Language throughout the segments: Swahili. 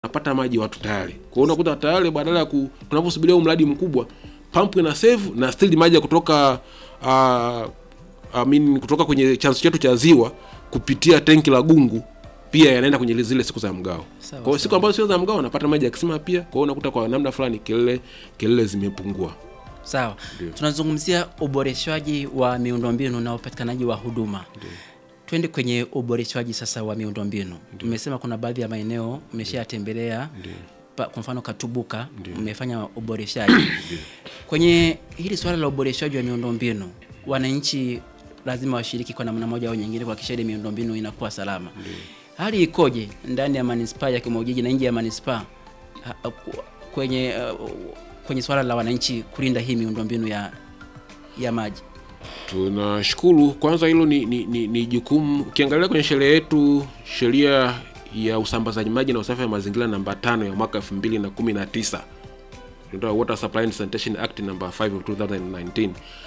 wanapata maji watu tayari. Kwa hiyo unakuta tayari badala ya ku- tunaposubiria huu mradi mkubwa, pump ina save na still maji ya kutoka uh, I mean, kutoka kwenye chanzo chetu cha ziwa kupitia tenki la Gungu pia yanaenda kwenye zile siku za mgao. Sawa, Kwa hiyo siku sawa. ambazo sio za mgao wanapata maji ya kisima pia. Kwa hiyo unakuta kwa namna fulani kelele kelele zimepungua. Sawa, Ndio. tunazungumzia uboreshwaji wa miundombinu na upatikanaji wa huduma. Twende kwenye uboreshwaji sasa wa miundombinu. Mmesema kuna baadhi ya maeneo mmeshayatembelea, pa- kwa mfano Katubuka mmefanya uboreshaji. Kwenye hili swala la uboreshaji wa miundombinu, wananchi lazima washiriki kwa namna moja au nyingine kuhakikisha ile miundombinu inakuwa salama. Hali ikoje ndani ya manispaa ya Kimogiji na nje ya manispaa ha- ku- kwenye uh, kwenye swala la wananchi kulinda hii miundombinu ya ya maji? Tunashukuru kwanza, hilo ni, ni, ni, ni jukumu. Ukiangalia kwenye sheria yetu, sheria ya usambazaji maji na usafi wa mazingira namba tano ya mwaka 2019 inaitwa Water Supply and Sanitation Act number 5 of 2019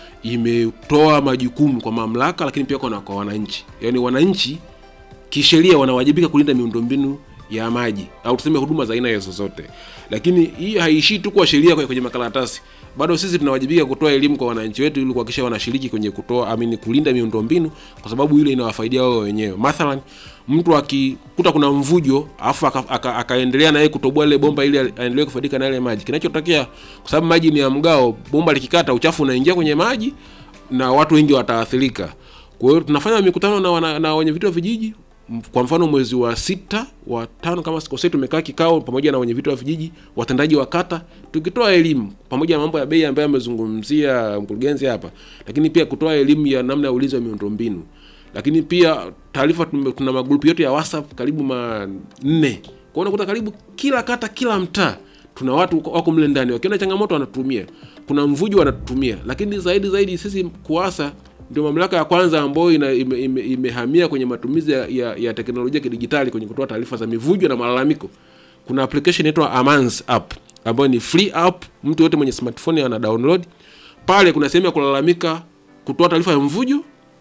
imetoa majukumu kwa mamlaka, lakini pia kwa, kwa wananchi. Yaani wananchi kisheria wanawajibika kulinda miundombinu ya maji au tuseme huduma za aina hizo zote, lakini hii haiishii tu kwa sheria kwenye, kwenye makaratasi. Bado sisi tunawajibika kutoa elimu kwa wananchi wetu ili kuhakikisha wanashiriki kwenye kutoa amini, kulinda miundombinu kwa sababu ile inawafaidia wao wenyewe. Mathalan, mtu akikuta kuna mvujo afu aka- aka- akaendelea na yeye kutoboa ile bomba ili aendelee kufaidika na ile maji, kinachotokea kwa sababu maji ni ya mgao, bomba likikata, uchafu unaingia kwenye maji na watu wengi wataathirika. Kwa hiyo tunafanya mikutano na, wana, na wenye vitu wa vijiji M- kwa mfano mwezi wa sita wa tano kama sikosei, tumekaa kikao pamoja na wenye vitu wa vijiji, watendaji wa kata, tukitoa elimu pamoja na mambo ya bei ambayo amezungumzia mkurugenzi hapa, lakini pia kutoa elimu ya namna ya ulinzi wa miundombinu, lakini pia taarifa, tume- tuna magrupu yote ya WhatsApp karibu manne, kwa hiyo unakuta karibu kila kata, kila mtaa tuna watu wako- wako mle ndani, wakiona changamoto wanatumia, kuna mvujo wanatumia, lakini zaidi zaidi sisi KUWASA ndio mamlaka ya kwanza ambayo ina, ime, ime, imehamia kwenye matumizi ya, ya, ya teknolojia kidijitali kwenye kutoa taarifa za mivujo na malalamiko. Kuna application inaitwa Amans app ambayo ni free app, mtu yote mwenye smartphone ana download. Pale kuna sehemu ya kulalamika, kutoa taarifa ya mvujo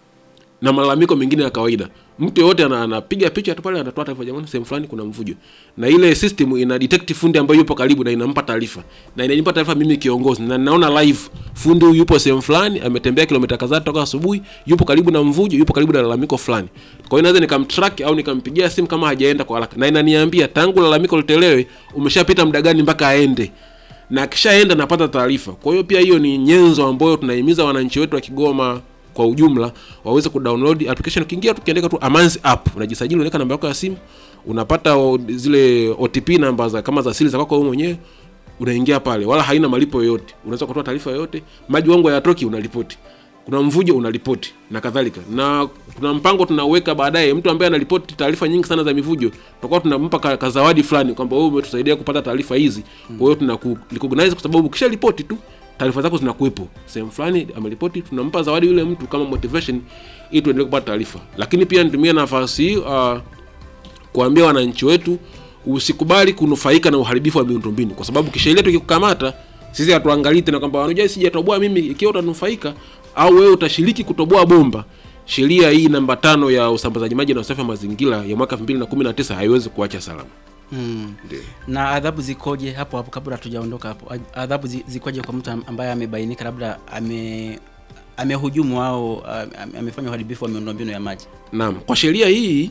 na malalamiko mengine ya kawaida. Mtu yoyote ana- anapiga picha tu pale, anatoa taarifa, jamani, sehemu fulani kuna mvujo, na ile system ina detect fundi ambaye yupo karibu na inampa taarifa, na inanipa taarifa mimi kiongozi, na ninaona live fundi huyu yupo sehemu fulani, ametembea kilomita kadhaa toka asubuhi, yupo karibu na mvujo, yupo karibu na lalamiko fulani. Kwa hiyo naweza nikamtrack au nikampigia simu kama hajaenda kwa haraka, na inaniambia tangu lalamiko litolewe umeshapita muda gani mpaka aende na akishaenda napata taarifa. Kwa hiyo pia hiyo ni nyenzo ambayo tunahimiza wananchi wetu wa Kigoma kwa ujumla waweze kudownload application. Ukiingia tu ukiandika tu Amanzi app, unajisajili, unaweka namba yako ya simu, unapata o, zile OTP namba za kama za siri za kwako wewe mwenyewe, unaingia pale, wala haina malipo yoyote. Unaweza kutoa taarifa yoyote, maji wangu hayatoki, unaripoti kuna mvujo unaripoti na kadhalika, na kuna mpango tunauweka baadaye. Mtu ambaye anaripoti taarifa nyingi sana za mivujo, tutakuwa tunampa ka, ka zawadi fulani kwamba wewe umetusaidia kupata taarifa hizi. Kwa hiyo tunaku recognize kwa sababu ukisha ripoti tu taarifa zako zinakuwepo sehemu fulani, ameripoti, tunampa zawadi yule mtu kama motivation, ili tuendelee kupata taarifa. Lakini pia nitumie nafasi hii uh, kuambia wananchi wetu usikubali kunufaika na uharibifu wa miundombinu, kwa sababu kisheria tukikukamata sisi hatuangalii tena kwamba wanajua sijatoboa mimi. Ikiwa utanufaika au wewe utashiriki kutoboa bomba, sheria hii namba tano ya usambazaji maji na usafi wa mazingira ya mwaka 2019 haiwezi kuacha salama. Hmm. Ndio. Na adhabu zikoje hapo hapo, kabla hatujaondoka hapo, Ad- adhabu zi- zikoje kwa mtu am- ambaye amebainika labda ame amehujumu au am- amefanya uharibifu wa miundombinu ya maji? Naam, kwa sheria hii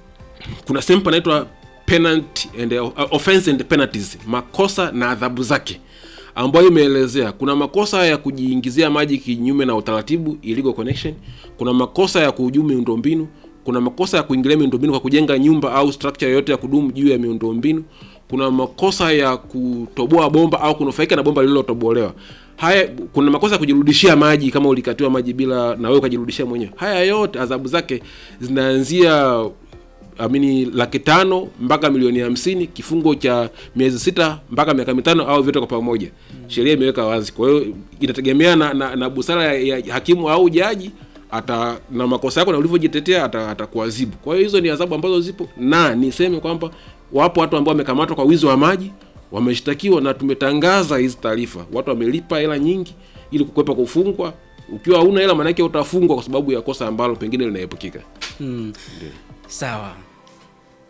kuna sehemu panaitwa penalty and uh, offense and penalties, makosa na adhabu zake, ambayo imeelezea kuna makosa ya kujiingizia maji kinyume na utaratibu, illegal connection. Kuna makosa ya kuhujumu miundombinu. Kuna makosa ya kuingilia miundombinu kwa kujenga nyumba au structure yoyote ya kudumu juu ya miundombinu. Kuna makosa ya kutoboa bomba au kunufaika na bomba lililotobolewa. Haya, kuna makosa ya kujirudishia maji kama ulikatiwa maji bila na wewe ukajirudishia mwenyewe. Haya yote adhabu zake zinaanzia amini laki tano mpaka milioni hamsini kifungo cha miezi sita mpaka miaka mitano au vyote kwa pamoja. Sheria imeweka wazi. Kwa hiyo inategemea na, na, na busara ya, ya hakimu au jaji ata na makosa yako na ulivyojitetea ata- atakuadhibu. Kwa hiyo hizo ni adhabu ambazo zipo, na niseme kwamba wapo watu ambao wamekamatwa kwa wizi wa maji wameshtakiwa, na tumetangaza hizi taarifa. Watu wamelipa hela nyingi ili kukwepa kufungwa. Ukiwa hauna hela, maanake utafungwa kwa sababu ya kosa ambalo pengine linaepukika. Hmm. Sawa.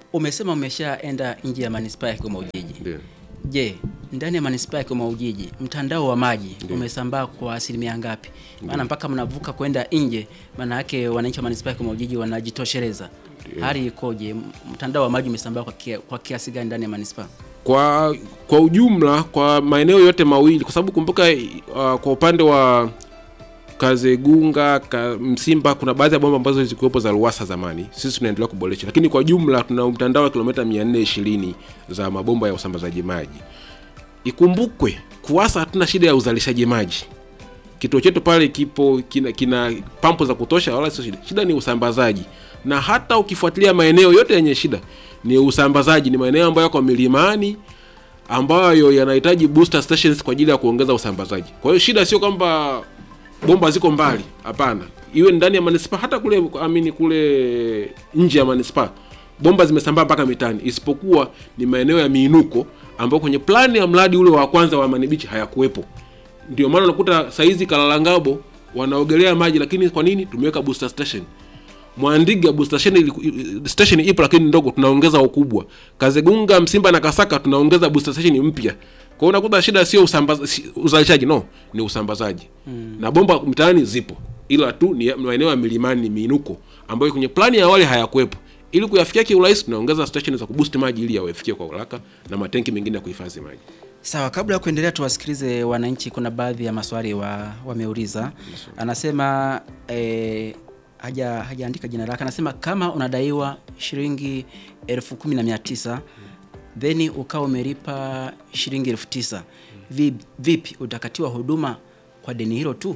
umesema umeshaenda nje ya manispaa ya Kigoma Ujiji. Ndio. Je, ndani ya manispaa ya Kigoma Ujiji mtandao wa maji umesambaa kwa asilimia ngapi? Maana mpaka mnavuka kwenda nje, maana yake wananchi wa manispaa ya Kigoma Ujiji wanajitosheleza. Hali ikoje? Mtandao wa maji umesambaa kwa, kia, kwa kiasi gani ndani ya manispaa? kwa kwa ujumla kwa maeneo yote mawili kwa sababu kumbuka uh, kwa upande wa Kazegunga ka, Msimba kuna baadhi ya bomba ambazo zilikuwepo za Ruwasa zamani, sisi tunaendelea kuboresha, lakini kwa jumla tuna mtandao wa kilomita 420 za mabomba ya usambazaji maji. Ikumbukwe KUWASA hatuna shida ya uzalishaji maji, kituo chetu pale kipo kina, kina pampu za kutosha, wala sio shida. Shida ni usambazaji, na hata ukifuatilia maeneo yote yenye shida ni usambazaji, ni maeneo ambayo yako milimani ambayo yanahitaji booster stations kwa ajili ya kuongeza usambazaji. Kwa hiyo shida sio kwamba bomba ziko mbali, hapana, iwe ndani ya manispaa, hata kule amini kule nje ya manispaa bomba zimesambaa mpaka mitani, isipokuwa ni maeneo ya miinuko ambayo kwenye plani ya mradi ule wa kwanza wa Manibichi hayakuwepo. Ndio maana unakuta saizi Kalalangabo wanaogelea maji, lakini kwa nini? Tumeweka booster station. Mwandiga booster station, ili- station ipo lakini ndogo, tunaongeza ukubwa. Kazegunga, Msimba na Kasaka tunaongeza booster station mpya. Kwa hiyo unakuta shida sio usambaza, si, uzalishaji no, ni usambazaji na bomba mtaani zipo, ila tu ni maeneo ya milimani, ni miinuko ambayo kwenye plani ya awali hayakuwepo. Ili kuyafikia kiurahisi, tunaongeza station za kuboost maji ili yawafikie kwa haraka na matenki mengine ya kuhifadhi maji. Sawa, kabla ya kuendelea tuwasikilize wananchi. Kuna baadhi ya maswali wa, wameuliza. Anasema eh, haja hajaandika jina lake. Anasema kama unadaiwa shilingi elfu kumi na mia tisa then ukawa umelipa shilingi elfu tisa Vi- vipi utakatiwa huduma kwa deni hilo tu?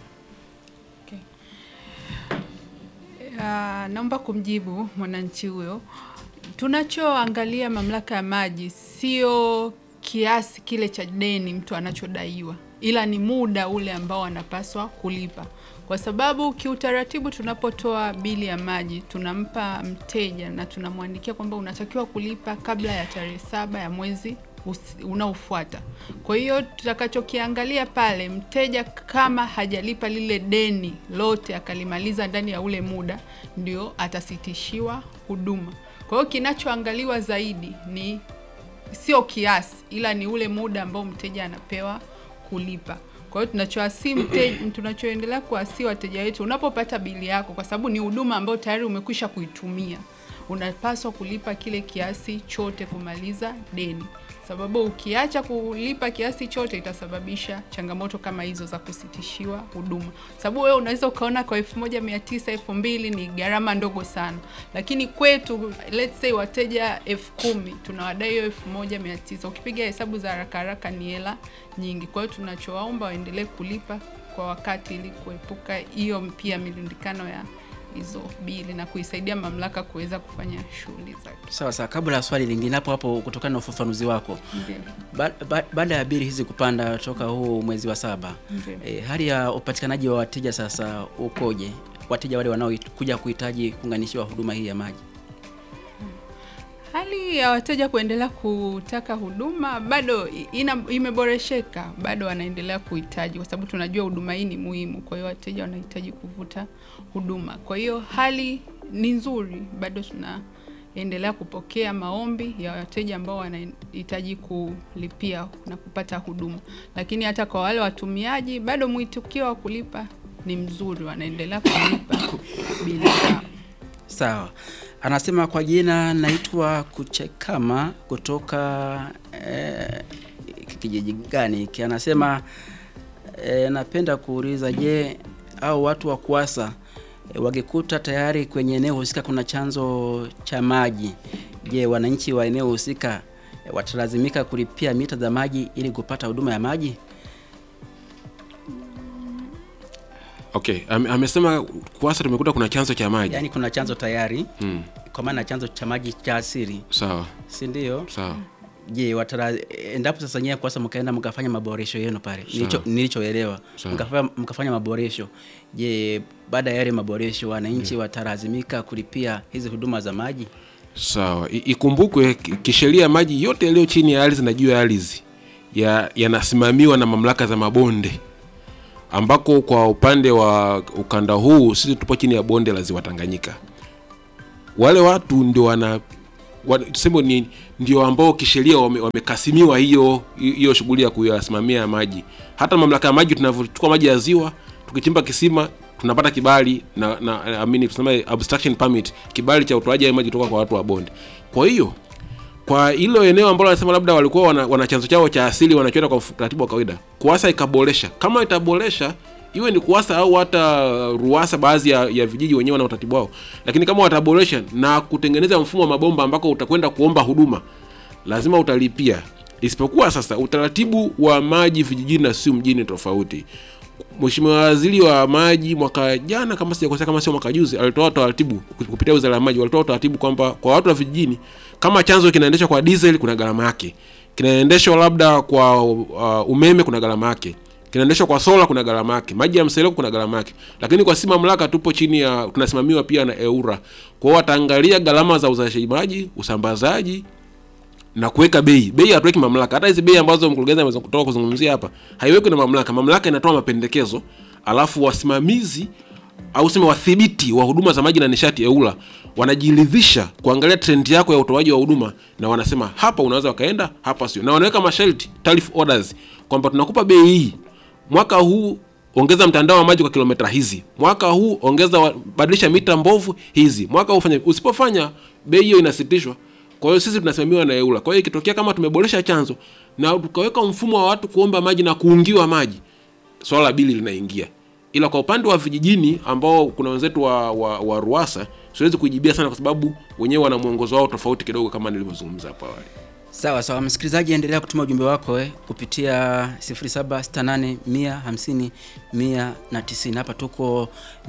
Ah, naomba kumjibu mwananchi huyo. Tunachoangalia mamlaka ya maji sio kiasi kile cha deni mtu anachodaiwa, ila ni muda ule ambao anapaswa kulipa, kwa sababu kiutaratibu, tunapotoa bili ya maji tunampa mteja na tunamwandikia kwamba unatakiwa kulipa kabla ya tarehe saba ya mwezi usi- unaofuata. Kwa hiyo tutakachokiangalia pale, mteja kama hajalipa lile deni lote akalimaliza ndani ya ule muda, ndio atasitishiwa huduma. Kwa hiyo kinachoangaliwa zaidi ni sio kiasi, ila ni ule muda ambao mteja anapewa kulipa. Kwa hiyo tunachoasi mteja, tunachoendelea kuasi wateja wetu, unapopata bili yako, kwa sababu ni huduma ambayo tayari umekwisha kuitumia, unapaswa kulipa kile kiasi chote kumaliza deni, sababu ukiacha kulipa kiasi chote itasababisha changamoto kama hizo za kusitishiwa huduma. Sababu wewe unaweza ukaona kwa elfu moja mia tisa elfu mbili ni gharama ndogo sana, lakini kwetu let's say wateja elfu kumi tunawadai hiyo elfu moja mia tisa ukipiga hesabu za haraka haraka ni hela nyingi. Kwa hiyo tunachowaomba waendelee kulipa kwa wakati ili kuepuka hiyo pia milundikano ya hizo bili na kuisaidia mamlaka kuweza kufanya shughuli zake. Sawa sawa, kabla ya swali lingine hapo hapo, kutokana na ufafanuzi wako Ndio. ba, ba, baada ya bili hizi kupanda toka huu mwezi wa saba Ndio. e, hali ya upatikanaji wa wateja sasa ukoje? Wateja wale wanaokuja kuhitaji kuunganishiwa huduma hii ya maji. Hali ya wateja kuendelea kutaka huduma bado ina, imeboresheka, bado wanaendelea kuhitaji, kwa sababu tunajua huduma hii ni muhimu. Kwa hiyo wateja wanahitaji kuvuta huduma, kwa hiyo hali ni nzuri, bado tunaendelea kupokea maombi ya wateja ambao wanahitaji kulipia na kupata huduma, lakini hata kwa wale watumiaji bado mwitikio wa kulipa ni mzuri, wanaendelea kulipa bili zao. Sawa, anasema kwa jina naitwa Kuchekama kutoka eh, kijiji gani hiki? Anasema eh, napenda kuuliza, je, au watu wa KUWASA eh, wakikuta tayari kwenye eneo husika kuna chanzo cha maji, je, wananchi wa eneo husika eh, watalazimika kulipia mita za maji ili kupata huduma ya maji? Okay, ame- amesema KUWASA tumekuta kuna chanzo cha maji. Yaani kuna chanzo tayari Mm, kwa maana chanzo cha maji cha asili, sawa si ndio? sawa. Je, watara endapo sasa nyewe kwasa mkaenda mkafanya maboresho yenu pale, Sawa. nilicho nilichoelewa Sawa. mkafanya, mkafanya maboresho, je, baada ya yale maboresho wananchi watalazimika kulipia hizi huduma za maji? Sawa, I- ikumbukwe ki- kisheria maji yote yaliyo chini ya ardhi na juu ya ardhi ya- yanasimamiwa na mamlaka za mabonde, ambako kwa upande wa ukanda huu sisi tupo chini ya bonde la ziwa Tanganyika. Wale watu ndio wana wa- tuseme ni ndio ambao kisheria wame- wamekasimiwa hiyo hiyo shughuli ya kuyasimamia maji. Hata mamlaka ya maji tunavyochukua maji ya ziwa, tukichimba kisima tunapata kibali na na I mean, tuseme abstraction permit, kibali cha utoaji wa maji kutoka kwa watu wa bonde. Kwa hiyo kwa hilo eneo ambalo wanasema labda walikuwa wana, wana chanzo chao cha asili wanachoenda kwa utaratibu wa kawaida, kuasa ikaboresha. Kama itaboresha iwe ni kuasa au hata ruasa, baadhi ya, ya vijiji wenyewe wana utaratibu wao, lakini kama wataboresha na kutengeneza mfumo wa mabomba ambako utakwenda kuomba huduma, lazima utalipia. Isipokuwa sasa utaratibu wa maji vijijini na sio mjini tofauti. Mheshimiwa Waziri wa Maji mwaka jana, kama sijakosea, kama sio mwaka juzi, alitoa utaratibu kupitia Wizara ya Maji, walitoa utaratibu kwamba kwa watu wa vijijini, kama chanzo kinaendeshwa kwa diesel, kuna gharama yake, kinaendeshwa labda kwa uh, umeme, kuna gharama yake, kinaendeshwa kwa sola, kuna gharama yake, maji ya mseleko, kuna gharama yake. Lakini kwa si mamlaka, tupo chini ya, tunasimamiwa pia na EURA. Kwa hiyo wataangalia gharama za uzalishaji maji, usambazaji na kuweka bei. Bei hatuweki mamlaka. Hata hizi bei ambazo mkurugenzi ameweza kutoka kuzungumzia hapa haiweki na mamlaka. Mamlaka inatoa mapendekezo, alafu wasimamizi au sema wadhibiti wa huduma za maji na nishati EURA wanajiridhisha kuangalia trend yako ya utoaji wa huduma, na wanasema hapa unaweza wakaenda, hapa sio, na wanaweka masharti, tariff orders, kwamba tunakupa bei hii mwaka huu ongeza mtandao wa maji kwa kilomita hizi, mwaka huu ongeza wa- badilisha mita mbovu hizi, mwaka huu fanya. Usipofanya bei hiyo inasitishwa. Kwa hiyo sisi tunasimamiwa na EURA. Kwa hiyo ikitokea kama tumeboresha chanzo na tukaweka mfumo wa watu kuomba maji na kuungiwa maji, swala la bili linaingia. Ila kwa upande wa vijijini ambao kuna wenzetu wa, wa, wa Ruasa siwezi kujibia sana, kwa sababu wenyewe wana mwongozo wao tofauti kidogo, kama nilivyozungumza hapo awali. Sawa sawa, msikilizaji, endelea kutuma ujumbe wako eh, kupitia 0768 150 190. Hapa tuko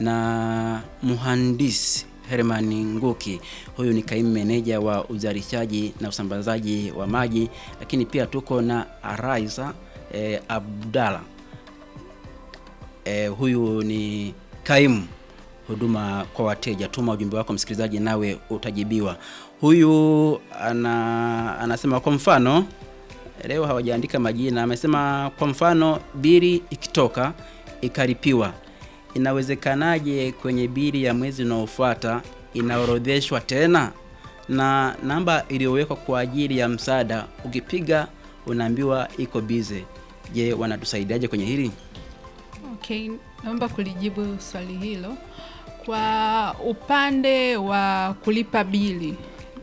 na muhandisi Herman Nguki, huyu ni kaimu meneja wa uzalishaji na usambazaji wa maji, lakini pia tuko na Araiza eh, Abdalla eh, huyu ni kaimu huduma kwa wateja. Tuma ujumbe wako msikilizaji, nawe utajibiwa. Huyu ana, anasema kwa mfano, leo hawajaandika majina, amesema kwa mfano bili ikitoka ikalipiwa, inawezekanaje kwenye bili ya mwezi unaofuata inaorodheshwa tena na namba iliyowekwa kwa ajili ya msaada, ukipiga unaambiwa iko bize. Je, wanatusaidiaje kwenye hili? Okay, naomba kulijibu swali hilo. Kwa upande wa kulipa bili,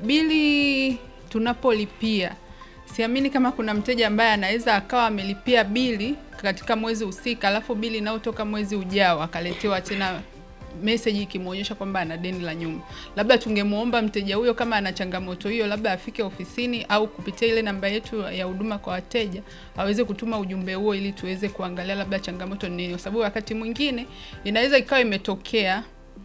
bili tunapolipia, siamini kama kuna mteja ambaye anaweza akawa amelipia bili katika mwezi husika, alafu bili inayotoka mwezi ujao akaletewa tena message ikimwonyesha kwamba ana deni la nyuma. Labda tungemwomba mteja huyo kama ana changamoto hiyo, labda afike ofisini au kupitia ile namba yetu ya huduma kwa wateja aweze kutuma ujumbe huo, ili tuweze kuangalia labda changamoto ni nini, kwa sababu wakati mwingine inaweza ikawa imetokea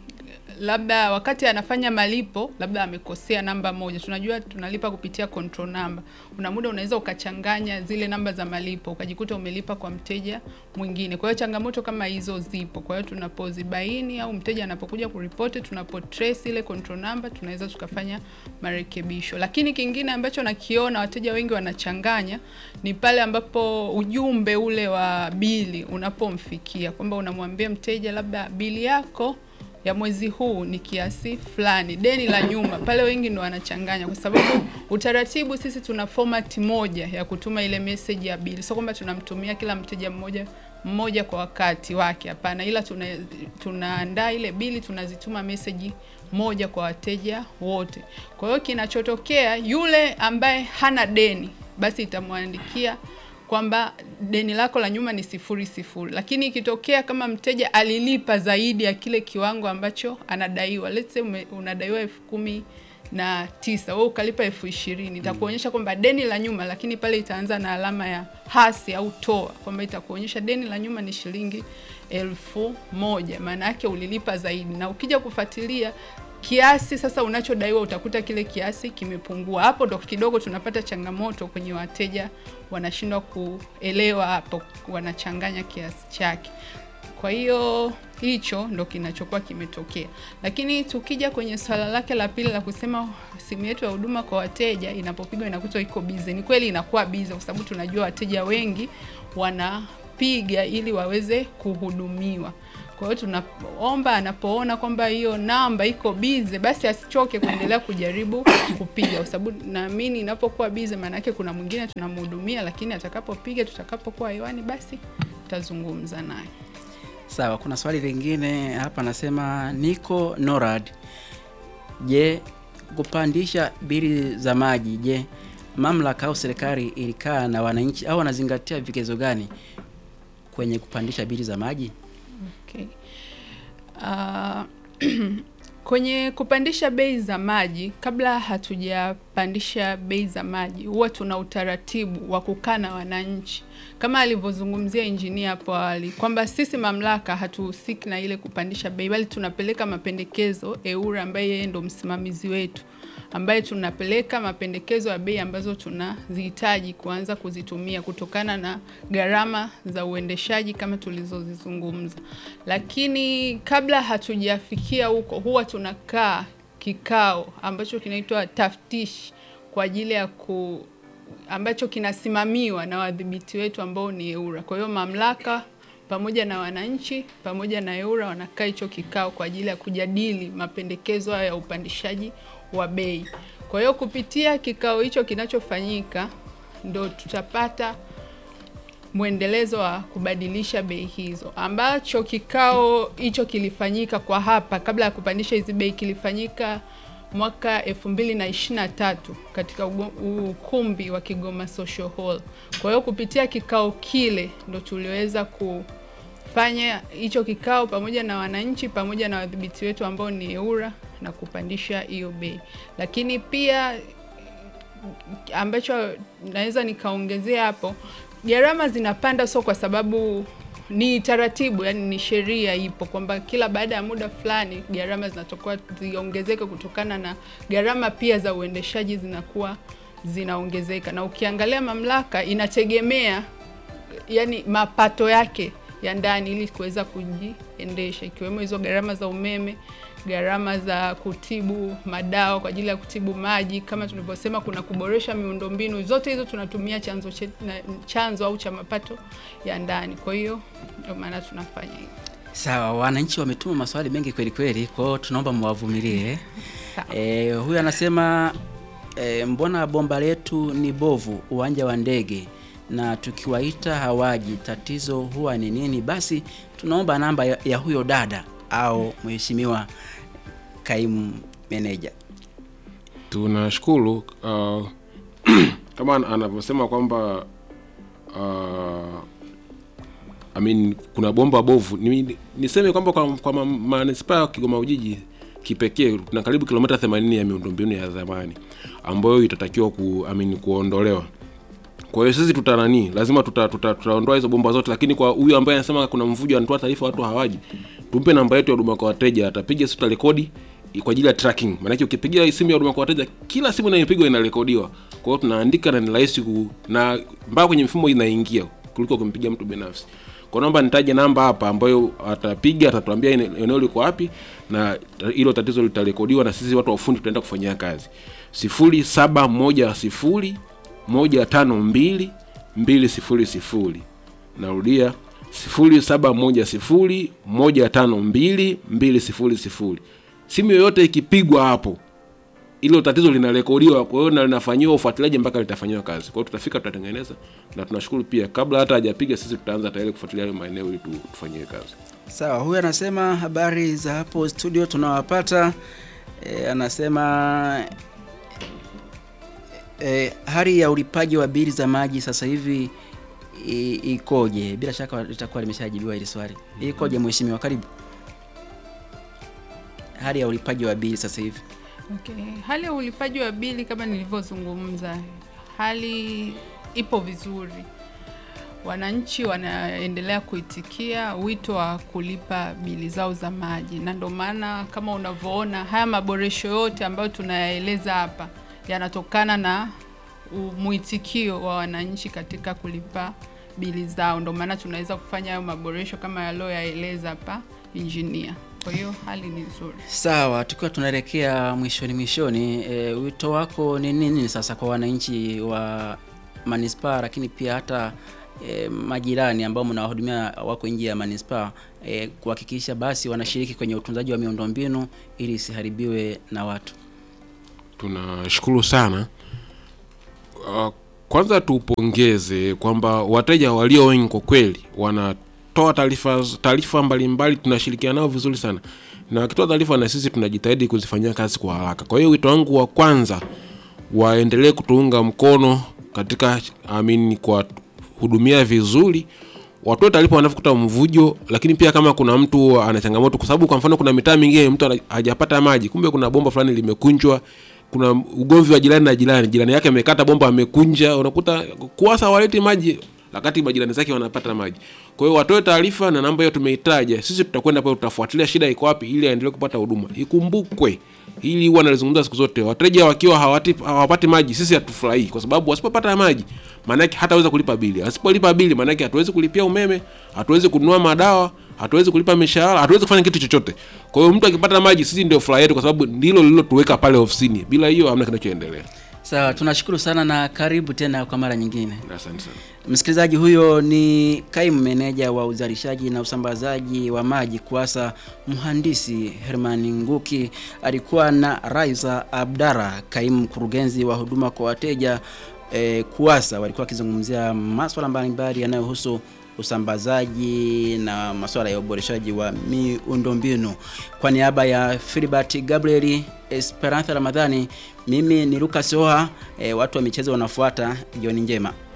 labda wakati anafanya malipo labda amekosea namba moja. Tunajua tunalipa kupitia control number. Una muda unaweza ukachanganya zile namba za malipo ukajikuta umelipa kwa mteja mwingine. Kwa hiyo changamoto kama hizo zipo. Kwa hiyo tunapozibaini au mteja anapokuja kuripoti, tunapo trace ile control number, tunaweza tukafanya marekebisho. Lakini kingine ambacho nakiona wateja wengi wanachanganya ni pale ambapo ujumbe ule wa bili unapomfikia kwamba unamwambia mteja labda bili yako ya mwezi huu ni kiasi fulani, deni la nyuma. Pale wengi ndo wanachanganya, kwa sababu utaratibu sisi tuna format moja ya kutuma ile message ya bili, sio kwamba tunamtumia kila mteja mmoja mmoja kwa wakati wake, hapana, ila tuna tunaandaa ile bili, tunazituma message moja kwa wateja wote. Kwa hiyo kinachotokea, yule ambaye hana deni, basi itamwandikia kwamba deni lako la nyuma ni sifuri sifuri, lakini ikitokea kama mteja alilipa zaidi ya kile kiwango ambacho anadaiwa, let's say ume, unadaiwa elfu kumi na tisa wewe ukalipa elfu ishirini itakuonyesha kwamba deni la nyuma, lakini pale itaanza na alama ya hasi au toa, kwamba itakuonyesha deni la nyuma ni shilingi elfu moja maana yake ulilipa zaidi, na ukija kufuatilia kiasi sasa unachodaiwa utakuta kile kiasi kimepungua. Hapo ndo kidogo tunapata changamoto kwenye wateja, wanashindwa kuelewa hapo, wanachanganya kiasi chake. Kwa hiyo hicho ndo kinachokuwa kimetokea, lakini tukija kwenye swala lake la pili la kusema simu yetu ya huduma kwa wateja inapopigwa inakuta iko bize, ni kweli inakuwa bize kwa sababu tunajua wateja wengi wanapiga ili waweze kuhudumiwa. Kwa hiyo tunaomba anapoona kwamba hiyo namba iko bize, basi asichoke kuendelea kujaribu kupiga, kwa sababu naamini inapokuwa bize, maana yake kuna mwingine tunamhudumia, lakini atakapopiga, tutakapokuwa hewani, basi tutazungumza naye. Sawa, kuna swali lingine hapa, anasema niko NORAD. Je, kupandisha bili za maji, je, mamlaka au serikali ilikaa na wananchi au wanazingatia vigezo gani kwenye kupandisha bili za maji? Okay. Ah, kwenye kupandisha bei za maji, kabla hatujapandisha bei za maji, huwa tuna utaratibu wa kukaa na wananchi, kama alivyozungumzia injinia hapo awali kwamba sisi mamlaka hatuhusiki na ile kupandisha bei, bali tunapeleka mapendekezo EWURA, ambaye yeye ndo msimamizi wetu ambaye tunapeleka mapendekezo ya bei ambazo tunazihitaji kuanza kuzitumia kutokana na gharama za uendeshaji kama tulizozizungumza. Lakini kabla hatujafikia huko, huwa tunakaa kikao ambacho kinaitwa taftishi kwa ajili ya ku ambacho kinasimamiwa na wadhibiti wetu ambao ni EWURA. Kwa hiyo mamlaka pamoja na wananchi pamoja na EWURA wanakaa hicho kikao kwa ajili ya kujadili mapendekezo hayo ya upandishaji wa bei. Kwa hiyo kupitia kikao hicho kinachofanyika ndo tutapata mwendelezo wa kubadilisha bei hizo, ambacho kikao hicho kilifanyika kwa hapa kabla ya kupandisha hizi bei, kilifanyika mwaka elfu mbili na ishirini na tatu katika ugo- ukumbi wa Kigoma Social Hall. Kwa hiyo kupitia kikao kile ndo tuliweza kufanya hicho kikao pamoja na wananchi pamoja na wadhibiti wetu ambao ni EWURA na kupandisha hiyo bei, lakini pia ambacho naweza nikaongezea hapo, gharama zinapanda sio kwa sababu ni taratibu, yani ni sheria ipo kwamba kila baada ya muda fulani gharama zinatokuwa ziongezeke kutokana na gharama pia za uendeshaji zinakuwa zinaongezeka, na ukiangalia mamlaka inategemea yani mapato yake ya ndani ili kuweza kujiendesha, ikiwemo hizo gharama za umeme, gharama za kutibu madawa kwa ajili ya kutibu maji, kama tulivyosema, kuna kuboresha miundombinu. Zote hizo tunatumia chanzo che, na, chanzo au cha mapato ya ndani. Kwa hiyo ndio maana tunafanya hivyo. Sawa, wananchi wametuma maswali mengi kweli kweli, kwa hiyo tunaomba mwavumilie. Sawa. E, huyu anasema e, mbona bomba letu ni bovu uwanja wa ndege na tukiwaita hawaji, tatizo huwa ni nini? Basi tunaomba namba ya, ya huyo dada au mheshimiwa kaimu meneja. tunashukuru uh, kama an- anavyosema kwamba uh, I mean, kuna bomba bovu ni, niseme kwamba kwa, kwa ma- manispaa ya Kigoma Ujiji kipekee tuna karibu kilomita 80 ya miundombinu ya zamani ambayo itatakiwa ku, I mean, kuondolewa kwa hiyo sisi tuta nani lazima tuta, tuta, tutaondoa hizo bomba zote lakini kwa huyu ambaye anasema kuna mvujo anatoa taarifa watu hawaji tumpe namba yetu ya huduma kwa wateja atapiga sisi tutarekodi kwa ajili ya tracking maanake ukipigia simu ya huduma kwa wateja kila simu inayopigwa inarekodiwa kwa hiyo tunaandika na ni rahisi ku na mpaka kwenye mfumo inaingia kuliko kumpigia mtu binafsi kwa naomba nitaje namba hapa ambayo atapiga atatuambia ene- eneo liko wapi na ta- hilo tatizo litarekodiwa na sisi watu wa ufundi tutaenda kufanyia kazi sifuri saba moja sifuri moja tano mbili mbili sifuri sifuri narudia sifuri saba moja sifuri moja tano mbili mbili sifuri sifuri simu yoyote ikipigwa hapo ilo tatizo linarekodiwa kwa hiyo na linafanyiwa ufuatiliaji mpaka litafanyiwa kazi kwa hiyo tutafika tutatengeneza na tunashukuru pia kabla hata hajapiga sisi tutaanza tayari kufuatilia hayo maeneo ili tu- tufanyie kazi Sawa, huyu anasema habari za hapo studio tunawapata. E, anasema e, hali ya ulipaji wa bili za maji sasa hivi i- ikoje? Bila shaka litakuwa limeshajibiwa hili swali. Ikoje mheshimiwa? Karibu. Hali ya ulipaji wa bili sasa hivi. Okay. Hali ya ulipaji wa bili kama nilivyozungumza, hali ipo vizuri. Wananchi wanaendelea kuitikia wito wa kulipa bili zao za maji, na ndio maana kama unavyoona haya maboresho yote ambayo tunayaeleza hapa yanatokana na u- mwitikio wa wananchi katika kulipa bili zao. Ndio maana tunaweza kufanya hayo maboresho kama yaliyoyaeleza hapa injinia. Kwa hiyo hali ni nzuri. Sawa, tukiwa tunaelekea mwishoni mwishoni, e, wito wako ni nini sasa kwa wananchi wa manispaa, lakini pia hata e, majirani ambao mnawahudumia wako nje ya manispaa e, kuhakikisha basi wanashiriki kwenye utunzaji wa miundombinu ili isiharibiwe na watu. tunashukuru sana uh, kwanza tupongeze kwamba wateja walio wengi kwa kweli wanatoa taarifa taarifa mbalimbali tunashirikiana nao vizuri sana na wakitoa taarifa na sisi tunajitahidi kuzifanyia kazi kwa haraka kwa hiyo wito wangu wa kwanza waendelee kutuunga mkono katika amini kwa hudumia vizuri watoe taarifa wanavyokuta mvujo lakini pia kama kuna mtu ana changamoto kwa sababu kwa mfano kuna mitaa mingine mtu ana- hajapata maji kumbe kuna bomba fulani limekunjwa kuna ugomvi wa jirani na jirani jirani yake amekata bomba amekunja unakuta kuwasa waleti maji wakati majirani zake wanapata maji kwa hiyo watoe taarifa na namba hiyo tumeitaja sisi tutakwenda pale tutafuatilia shida iko wapi ili aendelee kupata huduma ikumbukwe ili huwa nalizungumza siku zote wateja wakiwa hawati, hawapati maji sisi hatufurahii kwa sababu wasipopata maji maanake hataweza kulipa bili asipolipa bili maanake hatuwezi kulipia umeme hatuwezi kununua madawa hatuwezi kulipa mishahara hatuwezi kufanya kitu chochote kwa hiyo mtu akipata maji sisi ndio furaha yetu kwa sababu ndilo lililotuweka pale ofisini bila hiyo hamna kinachoendelea Sawa, tunashukuru sana na karibu tena kwa mara nyingine. asante sana Msikilizaji, huyo ni kaimu meneja wa uzalishaji na usambazaji wa maji KUWASA, mhandisi Herman Nguki. Alikuwa na Raiza Abdara, kaimu mkurugenzi wa huduma kwa wateja eh, KUWASA. Walikuwa wakizungumzia maswala mbalimbali yanayohusu usambazaji na masuala ya uboreshaji wa miundombinu. Kwa niaba ya Filibert Gabriel Esperanza Ramadhani, mimi ni Lucas Oha. Eh, watu wa michezo wanafuata. Jioni njema.